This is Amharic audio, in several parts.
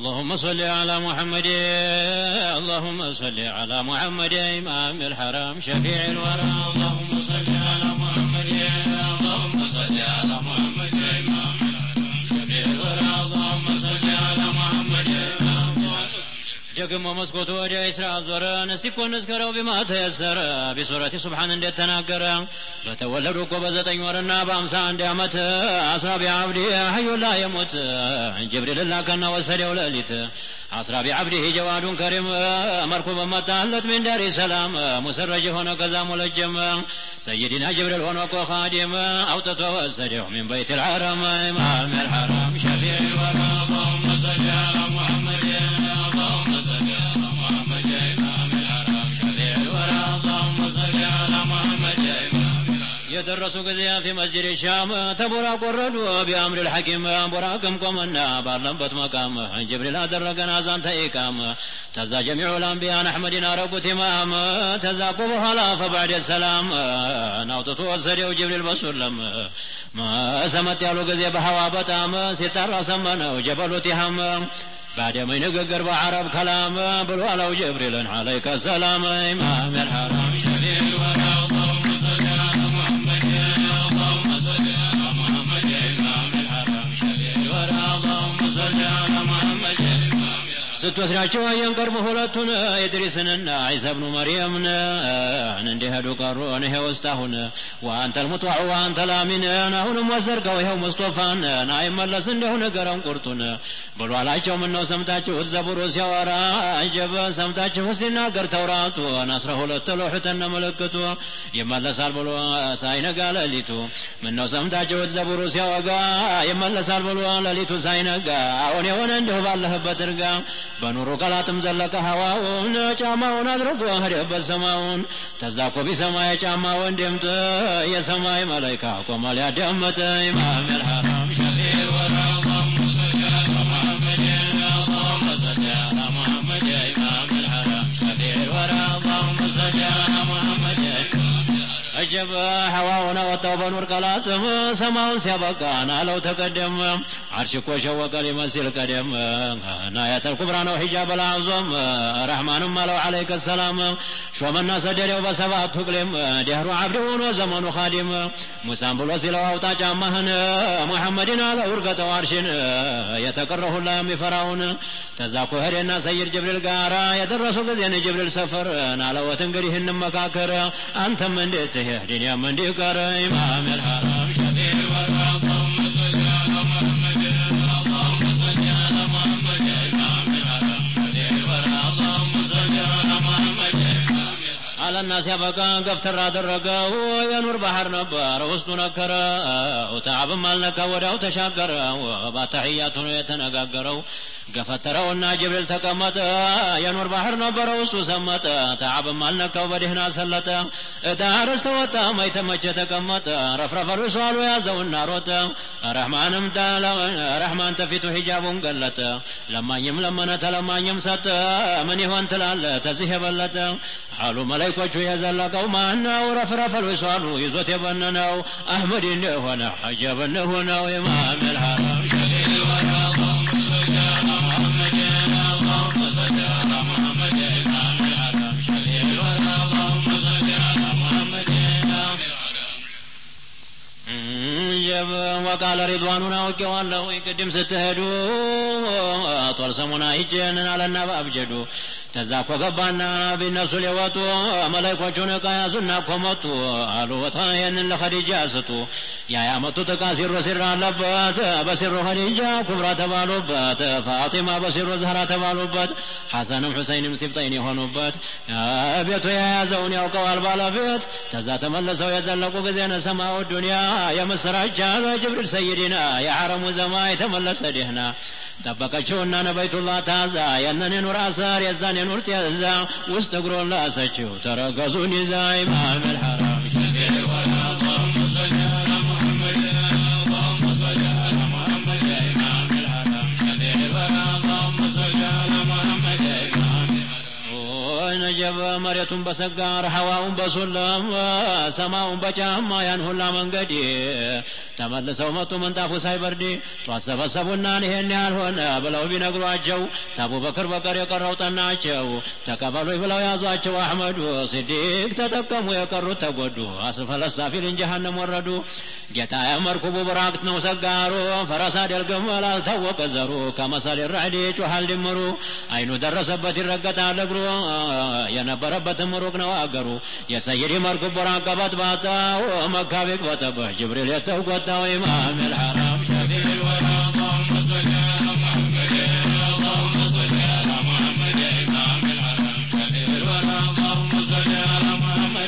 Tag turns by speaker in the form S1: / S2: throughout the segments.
S1: اللهم صل على محمد اللهم صل على محمد إمام الحرم شفيع الورى اللهم صل على محمد اللهم صل على محمد إمام الحرم شفيع الورى اللهم صل على محمد ደግሞ መስኮቱ ወደ እስራኤል ዞረ እስቲ እኮ እንዝከረው ቢማ ተየሰረ ቢሱረቲ ሱብሓን እንደተናገረ በተወለዱ እኮ በዘጠኝ ወርና በአምሳ አንድ ዓመት አስራ ቢዓብዲ ሀዩላ የሞት ጅብሪል ላከና ወሰደው ሌሊት አስራ ቢዓብዲ ጀዋዱን ከሪም መርኩ በመጣለት ሚን ዳሪ ሰላም ሙሰረጅ ሆነ ከዛ ሙለጀም ሰይድና ጅብሪል ሆኖ እኮ ኻዲም አውጥቶ ወሰደው ሚን በይት ልሐረም ኢማም ልሐረም ሸፊዕ ልወራ اللهم صل على محمد اللهم صل على محمد إمام الحرم شفيع الورى اللهم صل على محمد إمام የደረሱ ጊዜ ፊ መስጅድ ሻም ተቦራቅ ወረዱ ቢአምር ልሐኪም ቦራቅም ቆመና ባለበት መቃም ጅብሪል አደረገን አዛን ተኢቃም ተዛ ጀሚዑ ልአንቢያን አሕመድን አረጉት ኢማም ተዛ እኮ በኋላ ፈባዕድ ሰላም ናውጥቶ ወሰደው ጅብሪል በሱለም ሰመጥ ያሉ ጊዜ በሐዋ በጣም ሲጠራ ሰመነው ጀበሉ ቲሃም بعدما نقر بعرب كلام بالولو جبريل عليك السلام إمام الحرم شفيع الورى اللهم صل على محمد اللهم صل على محمد إمام الحرم شفيع الورى اللهم صل على محمد ስትወስዳቸው አየንቀርቡ ሁለቱን ኢድሪስንና ዒሳ ብኑ መርየምን እንዲሄዱ ቀሩን ይሄ ውስጥ አሁን ወአንተ ልሙጥዋዕ ወአንተ ላሚንን አሁንም ወሰድከው ይኸው ሙስጦፋን አይመለስ እንዲሁ ንገረን ቁርጡን ብሎ አላቸው ምነው ሰምታችሁት ዘቡሩ ሲያወራ አጀበ ሰምታችሁ ሲናገር ተውራቱን አስራ ሁለት ሎሑተነ ምልክቱ ይመለሳል ብሎ ሳይነጋ ሌሊቱ ምነው ሰምታችሁት ዘቡሩ ሲያወጋ ይመለሳል ብሎ ሌሊቱ ሳይነጋ አሁን የሆነ እንዲሁ ባለህበት እርጋ በኑሩ ቀላጥም ዘለቀ ሀዋውን ጫማውን አድርጎ ሄደበት ሰማውን ተዛኮ ቢሰማ የጫማውን ድምጥ የሰማይ መላይካ ቆመ ሊያዳመጥ ኢማም ልሐራም ሸፊዕ ወራ اللهم صل على محمد اللهم صل على محمد إمام الحرم شفيع الورى اللهم صل على محمد አጀበ ሐዋውን አወጣው በኑር ቀላጥም ሰማውን ሲያበቃን አለው ተቀደም አርሽ እኮ ሸወቀ ሊመስል ቀደም ናያተል ኩብራ ነው ሒጃብ አልአዕዞም ረሕማንም አለው ዓለይከ ሰላም ሾመና ሰደደው በሰባቱ ቅሌም ደህሩ ዓብድ ሆኖ ዘመኑ ኻዲም ሙሳን ብሎ ሲለው አውጣ ጫማህን ሙሐመድን አለው እርገጠው አርሽን የተቀረ ሁላ የሚፈራውን ተዛኮ ሄደና ሰይድ ጅብሪል ጋራ የደረሱ ጊዜን ጅብሪል ሰፈር ናለወት እንግዲህ እንመካከር አንተም እንዴት ትሄድ እኔም እንዲህ ቀረ ኢማም ልሐራም ሸፊዕ ልወራ اللهم صل على محمد اللهم صل على محمد إمام الحرم شفيع الورى اللهم صل على محمد إمام አለና ሲያበቃ ገፍተር አደረገው የኑር ባህር ነበር ውስጡ ነከረው ተዓብም አልነካ ወዲያው ተሻገረው ባተሕያቱ ነው የተነጋገረው ገፈተረውና ጅብሪል ተቀመጠ የኑር ባህር ነበረ ውስጡ ሰመጠ ተዓብም አልነካው በድህና ሰለጠ እታርስ ተወጣ ማይተመቸ ተቀመጠ ረፍረፈሉ ሷሉ ያዘውና ሮጠ ረሕማንም ረሕማን ተፊቱ ሂጃቡን ገለጠ ለማኝም ለመነ ተለማኝም ሰጠ ምን ይሆን ትላለ ተዚህ የበለጠ አሉ መላይኮቹ የዘለቀው ማነው ረፍረፈሉ ሷሉ ይዞት የበነነው አሕመድ እንደሆነ ዐጀብ እንደሆነው ኢማም ልሐራም ሸፊዕ ልወራ اللهم صل على محمد اللهم صل على محمد إمام الحرم شفيع الورى اللهم صل على محمد ጀብ ወቃለ ሪድዋኑን አውቄዋለሁ ቅድም ስትሄዱ ጦር ሰሙና ይጀንን አለና በአብጀዱ ተዛ እኮ ገባና ቢነሱ ሊወጡ መላይኮቹን እቃ ያዙና እኮ መጡ አሉ ወታ ይህንን ለኸዲጃ ስጡ ያ ያመጡት እቃ ሲሮ ሲራ አለበት በሲሩ ኸዲጃ ኩብራ ተባሉበት ፋጢማ በሲሩ ዛህራ ተባሉበት ሐሰንም ሁሰይንም ሲብጠይን የሆኑበት ቤቱ የያዘውን ያውቀዋል ባለቤት ተዛ ተመልሰው የዘለቁ ጊዜ ነሰማው ዱንያ የምስራች አለ ጅብሪል ሰይድና የሐረሙ ዘማ የተመለሰ ደህና ጠበቀችውና ነበይቱላህ ታዛ የነን የኑር አሰር የዛን የኑር ጤዛ ውስጥ እግሮን ላሰችው ተረገዙን ይዛ ኢማም ልሐራም ሸፊዕ ወላ اللهم صل على محمد اللهم صل على محمد إمام الحرم شفيع الورى اللهم صل على محمد إمام الحرم ነጀበ መሬቱን በሰጋር ሀዋውን በሱለም ሰማውን በጫማ ያን ሁላ መንገድ ተመልሰው መጡ ምንጣፉ ሳይበርድ ጧት ሰበሰቡና ይሄን ያህል ሆነ ብለው ቢነግሯቸው ተአቡበክር በቀር የቀረው ጠናቸው ተቀበሉኝ ብለው ያዟቸው አሕመዱ ሲዲቅ ተጠቀሙ የቀሩት ተጎዱ አስፈለስታፊልን ጀሃነም ወረዱ ጌታ መርኩቡ ብራቅት ነው ሰጋሩ ፈረስ አይደል ግመል አልታወቀ ዘሩ ከመሰል ራዕድ ጮሃል ድምሩ አይኑ ደረሰበት ይረገጣል እግሩ የነበረበትም ሩቅ ነው አገሩ የሰይድ መርኩብ ብራቀበት ባጣው መካ ቢቅበጠበህ ጅብሪል የተውቆጣው ኢማም ልሐራም ሸፊዕ ልወራ اللهم صل على محمد اللهم صل على محمد إمام الحرم شفيع الورى اللهم صل على محمد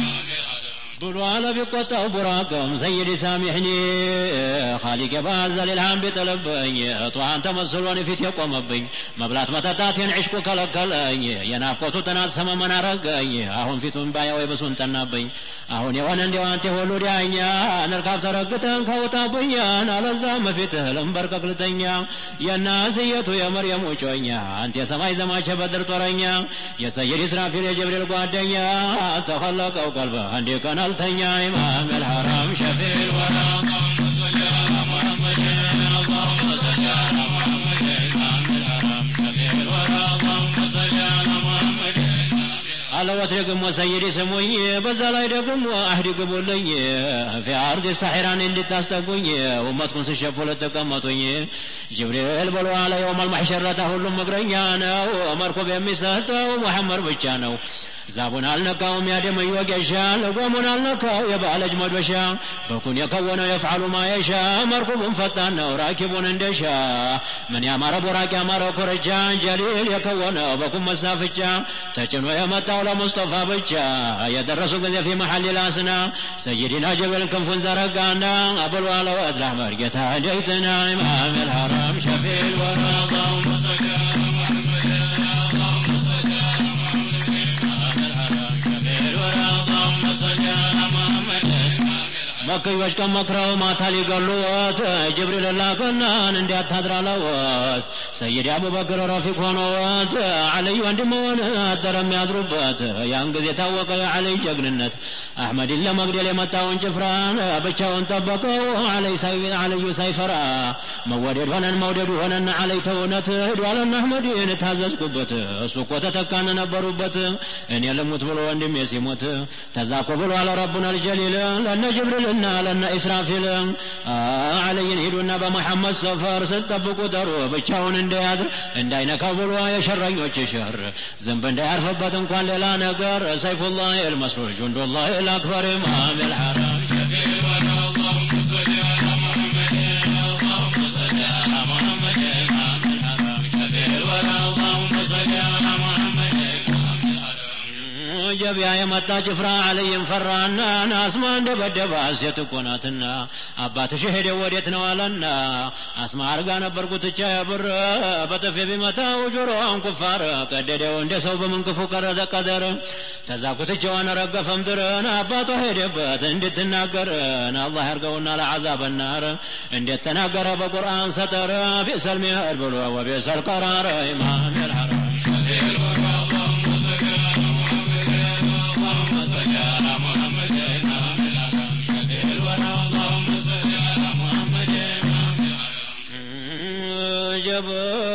S1: ብሎ አለ ቢቆጣው ቡራቅም ሰይድ ሳሚሕኒ ኻሊቅ የባዘል ልሃም ቢጥልብኝ ጧን ተመስሎን ፊት የቆመብኝ መብላት መጠጣቴን ዕሽቁ ከለከለኝ የናፍቆቱ ጥናት ሰመመን አረገኝ አሁን ፊቱን ባያ ወይ ብሱን ጠናብኝ አሁን የሆነ እንዲው አንተ ሁሉ ዳኛ ንርካብ ተረግተን ከውጣብኛን አለዛም ፊትህ ልንበርከክ ልተኛ የናስየቱ የመርየም ውጮኛ አንተ የሰማይ ዘማች የበድር ጦረኛ የሰይድ ኢስራፊል የጅብሪል ጓደኛ ተኸለቀው ቀልበህ አንዴ ቀን አልተኛ ኢማም الحرام شفيع الورى اللهم صل على محمد اللهم صل على محمد إمام الحرام شفيع الورى اللهم صل على محمد አለወት ደግሞ ሰይድ ስሙኝ በዛ ላይ ደግሞ አህድ ግቡልኝ ፊ አርድ ሳሒራን እንድታስጠጉኝ ውመትኩን ስሸፉ ልትቀመጡኝ ጅብሪል ብሎ አለ የውም አልማሕሸረታ ሁሉም እግረኛ ነው መርኩብ የሚሰጠው ሙሐመድ ብቻ ነው ዛቡን አልነካውም ያደመኝ ወጌሻ ለጎሙን አልነካው የባለጅ መዶሻ በኩን የከወነው የፍዓሉ ማየሻ መርኩቡን ፈጣን ነው ራኪቡን እንደሻ ምን ያማረ ቦራቅ ያማረ ኮረጃ ጀሊል የከወነው በኩን መሳፍቻ ተጭኖ የመጣው ለሙስጠፋ ብቻ የደረሱ ጊዜ ፊ መሐል ላስና ሰይድና ጀበል ክንፉን ዘረጋና አብሎ አለወት ላሕመድ ጌታ ደይትና ኢማም ልሐራም ሸፊዕ ልወራ اللهم صل على محمد اللهم صل على መከዮች ቀን መክረው ማታ ሊገሉት ጅብሪል ላከናን እንዲያታድራለወት ሰይድ አቡበክር ረፊቅ ሆኖት አለይ ወንድመሆን አደረ የሚያድሩበት ያን ጊዜ ታወቀ የአለይ ጀግንነት አሕመድን ለመግደል የመጣውን ጭፍራን ብቻውን ጠበቀው አለዩ ሳይፈራ መወደድ ሆነን መውደዱ ሆነን አለይ ተውነት ሂዷለን አሕመድን ታዘዝኩበት እሱ እኮ ተተካን ነበሩበት እኔ ልሙት ብሎ ወንድሜ ሲሞት ተዛኮ ብሎ አለ ረቡና ልጀሊል ለነ ጅብሪልና ለነ ኢስራፊል አለይን ሂዱና በመሐመድ ሰፈር ስትጠብቁ ጠሩ ብቻውን እንዳያድር እንዳይነካው ብሎ የሸረኞች ሸር ዝንብ እንዳያርፍበት እንኳን ሌላ ነገር ሰይፉላህ ልመስሉል ጁንዱላህ ልአክበር ኢማም ልሐራም ሸፊዕ الورى اللهم صل على محمد اللهم صل على محمد إمام الحرام شفيع الورى اللهم صل على محمد إمام الحرام ጀቢያ የመጣ ጭፍራ አለይም ፈራና አስማ እንደበደባ ሴት እኮ ናትና አባትሽ ሄደ ወዴት ነው አለና አስማ አርጋ ነበር ጉትቻ የብር በጥፊ ቢመታው ጆሮዋን ኩፋር ቀደደው እንደ ሰው በምንክፉ ቀረዘ ቀደር ተዛ ጉትቻዋን ረገፈ ምድርን አባቷ ሄደበት እንድትናገርን አላህ ያርገውና ለዓዛብ ናር እንዴት ተናገረ በቁርአን ሰጠር ቢሰል ሚሄድ ብሎ ወቢሰል ቀራር ኢማም ልሐራም ሸፊዕ ልወራ اللهم صل على محمد اللهم صل على محمد إمام الحرم شفيع الورى اللهم صل على محمد إمام الحرم جب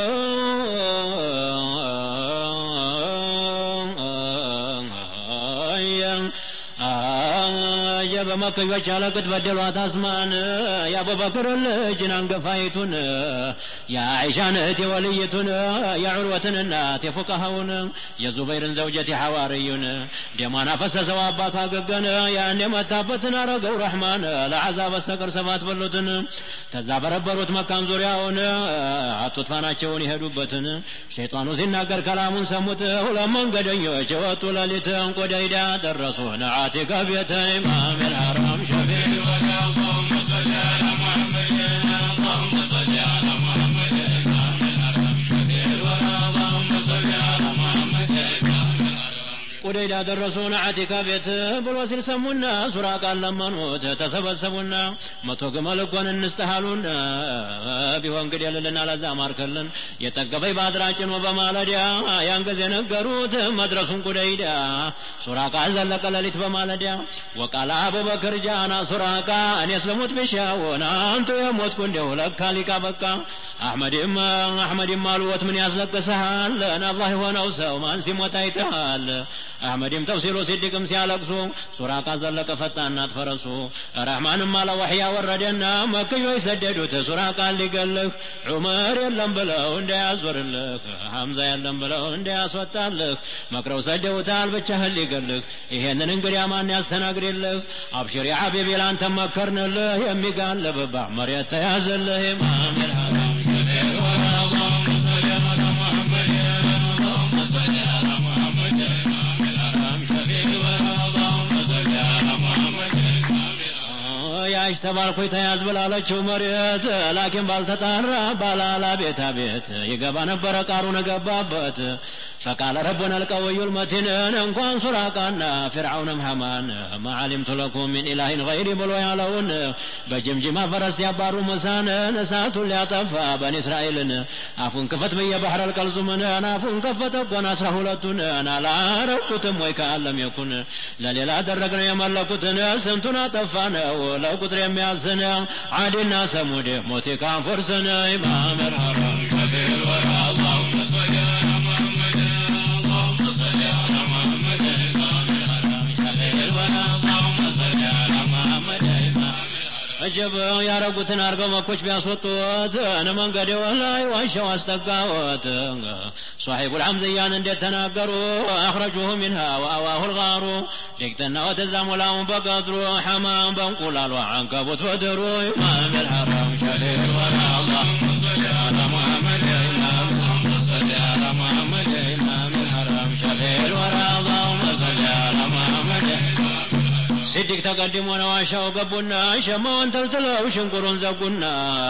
S1: በመከዮች አለቅት በደሏት አስማን የአቡበክር ልጅን አንገፋይቱን የአይሻን እህት የወልይቱን የዑርወትን እናት የፉቀሃውን የዙበይርን ዘውጀት የሐዋርዩን ደሟን አፈሰሰው አባቷ ገገነ ያን የመታበትን አረገው ረሕማን ለዓዛ በስተቀር ሰባት በሉትን ተዛ በረበሩት መካን ዙሪያውን አጡት ፋናቸውን የሄዱበትን ሸይጣኑ ሲናገር ከላሙን ሰሙት ሁለት መንገደኞች የወጡ ሌሊትን ቆደይዳ ደረሱ ነዓቲከ ቤተ ኢማም الحرام شفيع الوجه اللهم صل على محمد اللهم صل على محمد إمام الحرم شفيع الورى اللهم صل على محمد إمام الحرم ቁደይዳ ሜዳ ደረሱን አቲካ ቤት ብሎ ሲል ሰሙና ሱራቃን ለመኑት ተሰበሰቡና መቶ ግመል እኮን እንስጥሃሉን ቢሆን ግድ የልልና ለዛ ማርከልን የጠገበኝ ባድራ ጭኖ በማለዳ ያን ጊዜ ነገሩት መድረሱን ቁደይዳ ሱራቃ ዘለቀ ሌሊት በማለዳ ወቃላ አቡበክር ጃና ሱራቃ እኔ ስለሞት ብሻውን አንቱ የሞትኩ እንደው ለካ ሊቃ በቃ አሕመድም አሕመድም አልወት ምን ያስለቅስሃል አላህ የሆነው ሰው ማን ሲሞት አይተሃል አሕመድም ተፍሲሉ ሲድቅም ሲያለቅሱ ሱራቃ ዘለቀ ፈጣናት ፈረሱ ረሕማንም አለ ወሕያ ወረደና መክዮች ሰደዱት ሱራቃን ሊገልህ ዑመር የለም ብለው እንዳያዞርልህ ሐምዛ የለም ብለው እንዳያስወጣልህ መክረው ሰደውታል ብቻህን ሊገልህ ይሄንን እንግዲያ ማን ያስተናግድልህ አብሽር የሐቢቢ ላንተ መከርንልህ የሚጋለብባ መሬት ተያዘልህ ኢማም ልሐራም ሸፊዕ ወላ اللهم صل على محمد اللهم صل على محمد إمام الحرام شفيع الورى اللهم صل على محمد ያሽ ተባልኩኝ ተያዝ ብላለችው መሬት ላኪን ባልተጣራ ባላላ ቤታ ቤት ይገባ ነበረ ቃሩን ገባበት ፈቃለ ረቡና القوي المتين እንኳን ሱራቃና ፊርዓውንም ሐማን ما علمت لكم من إله غيري ብሎ ያለውን በጅምጅማ ፈረስ ያባሩ ሙሳን እሳቱን ሊያጠፋ በኒ እስራኤልን አፉን ክፈት ብዬ ባህር አልቀልዙምን አፉን ከፈተ እኮን አስራ ሁለቱን አላረኩትም ወይ ከአለም የኩን ለሌላ አደረግነው የመለኩትን ስንቱን አጠፋ ነው ለቁጥር የሚያስን ዓድና ሰሙድ ሞቴ ካንፎርስን ኢማም الحرام شفيع الورى اللهم صل على محمد اللهم صل على محمد إمام الحرام شفيع الورى اللهم صل على محمد إمام እጅብ ያረጉትን አርገው መኮች ቢያስወጡት መንገድ ላይ ዋሻው አስጠጋወት ሷሒቡ ልሐምዝያን እንዴት ተናገሩ አኽረጁሁ ሚንሃ ወአዋሁ ልጋሩ ዲቅጥና ወተዛ ሙላውን በቀድሩ ሐማም በእንቁላሉ አንከቡት በድሩ ኢማም ልሐራም ሸፊዕ ልወራ اللهم صل على محمد إمام اللهم صل على محمد إمام الحرام شفيع الورى اللهم صل على محمد ሲዲቅ ተቀድሞ ነው ዋሻው ገቡና ሸማውን ተልትለው ሽንቁሩን ዘጉና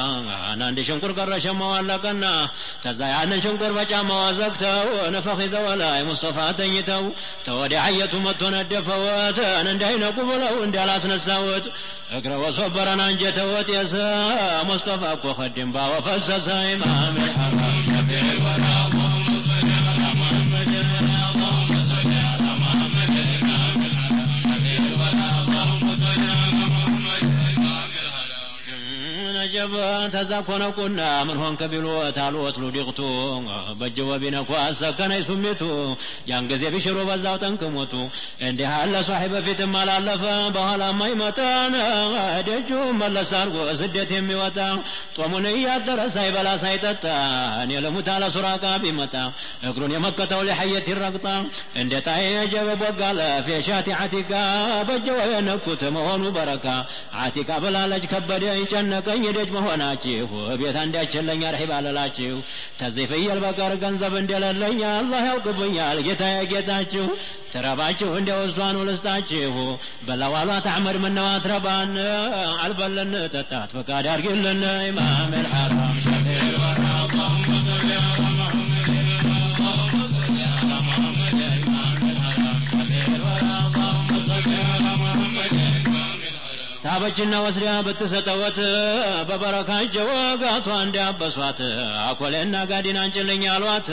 S1: አንድ ሽንቁር ቀረ ሸማው አለቀና ተዛ ያንን ሽንቁር በጫማዋ ዘግተው ነፈኽ ይዘው ላይ ሙስጠፋ ተኝተው ተወዲ አየቱ መጥቶ ነደፈወት እንዳይነቁ ብለው እንዳላስነሳወት እግረ ወሶበረን አንጀተወት የሰ ሙስጠፋ እኮ ኸድም ባወፈሰሰ ኢማም ልሐራም ሸፊዕ ልወራ اللهم صل على محمد اللهم صل على محمد إمام الحرام شفيع الورى اللهم صل على محمد إمام الحرام ነጀብ ተዛኮነቁና ምን ሆንከ ቢሎት አልወት ሉዲቅቱ በእጅ ወቢነኳ አሰከነይ ሱሚቱ ያን ጊዜ ቢሽሩ በዛው ጠንቅሞቱ እንዲህ አለ ሷሒ በፊትም አላለፈ በኋላማ ይመጣን ደጁ መለስ አርጎ ስደት የሚወጣ ጦሙን እያደረ ሳይበላ ሳይጠጣ እኔ ልሙት አለ ሱራቃ ቢመጣ እግሩን የመከተው ሊሐየት ይረግጣ እንደ ጣይ ጀበ ቦጋለ ፌሻቲ አቲካ በጀወ የነኩት መሆኑ በረካ አቲካ ብላለች ከበደኝ ጨነቀኝ ደጅ መሆናችሁ ቤት አንዳችለኛ ርሒብ አለላችሁ ተዚህ ፍየል በቀር ገንዘብ እንደሌለኝ አላህ ያውቅብኛል ጌታዬ ጌታችሁ ትረባችሁ እንደ ወሷኑ ልስጣችሁ በለዋሏት አሕመድ ምነዋት ረባን አልበልን ጠጣት ፈቃድ አድርጊልን ኢማም ልሐራም ሸፊዕ ልወራ اللهم صل على محمد اللهم صل على محمد إمام الحرام شفيع الورى اللهم صل على محمد إمام الحرام ሳበችና ወስዳ ብትሰጠወት በበረካ እጀ ወጋቷ እንዲያበሷት አኮሌና ጋዲን አንጭልኝ አሏት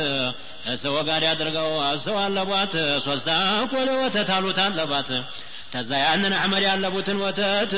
S1: እሰ ወጋድ አድርገው እሰው አለቧት ሶስት አኮሌ ወተት አሉት አለባት ከዛ ያንን አሕመድ ያለቡትን ወተት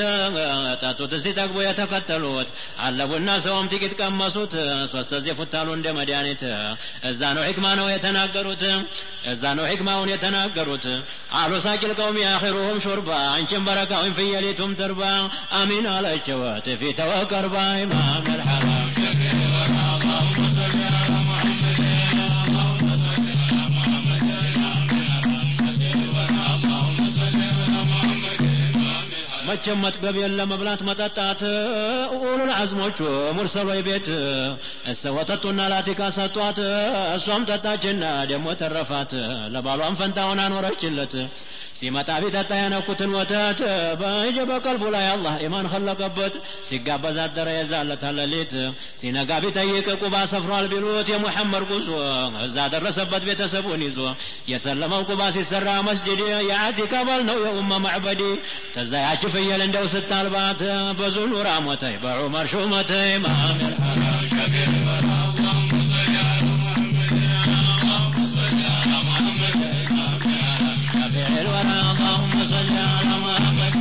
S1: ጠጡት እስቲ ጠግቦ የተከተሉት አለቡና ሰውም ጥቂት ቀመሱት ሶስት ጊዜ ፉታሉ እንደ መድኃኒት እዛ ነው ሕክማ ነው የተናገሩት እዛ ነው ሕክማውን የተናገሩት አሉ ሳቂል ቀውም ያኺሩሁም ሹርባ አንቺን በረካውን ፍየሊቱም ትርባ አሚን አለችወት ፊተ ወቀርባ ኢማም ልሐራም ሸፊዕ ወራ اللهم صل على محمد اللهم صل على محمد إمام الحرام شفيع الورى اللهم صل على محمد إمام الحرام መቼም መጥገብ የለ መብላት መጠጣት ኡሉል አዝሞቹ ሙርሰሎይ ቤት እሰ ወጠጡና ላቲካ ሰጧት እሷም ጠጣችና ደግሞ ተረፋት ለባሏም ፈንታውን አኖረችለት ሲመጣ ቢጠጣ የነኩትን ወተት በእጅ በቀልቡ ላይ አላህ ኢማን ከለቀበት ሲጋበዝ አደረ የዛለታ ሌሊት ሲነጋ ቢጠይቅ ቁባ ሰፍሯል ቢሉት የሙሐመድ ጉዞ እዛ ደረሰበት ቤተሰቡን ይዞ የሰለመው ቁባ ሲሰራ መስጅድ የአቲካ ባል ነው የኡመ ማዕበዲ ተዛ ያች ፍየል እንደው ስታልባት ብዙ ኑራ ሞተይ በዑመር ሹመተይ ማሚር ሐራም ሸፊዕ ወራ اللهم صل على محمد اللهم صل على محمد شفيع الورى اللهم صل على محمد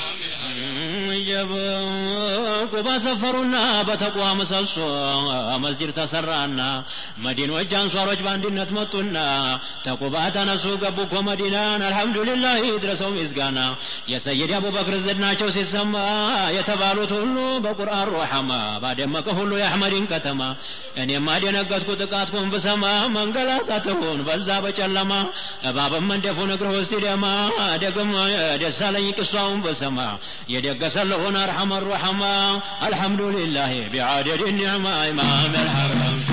S1: ቁባ ሰፈሩና በተቋ ምሰሶ መስጅድ ተሰራና መዲኖች አንሷሮች በአንድነት መጡና ተቁባ ተነሱ ገቡ እኮ መዲናን አልሐምዱሊላህ ይድረሰው ምስጋና የሰይድ አቡበክር ዝናቸው ሲሰማ የተባሉት ሁሉ በቁርአን ሮሐማ ባደመቀ ሁሉ የአሕመድን ከተማ እኔማ ደነገጥኩ ጥቃትኩን ብሰማ መንገላታትሁን በዛ በጨለማ እባብም መንደፉን እግር ውስጥ ደማ ደግም ደሳለኝ ቅሷውን ብሰማ የደገሰለሁን አርሐመ ሩሐማ الحمد لله بعدد النعمة إمام الحرم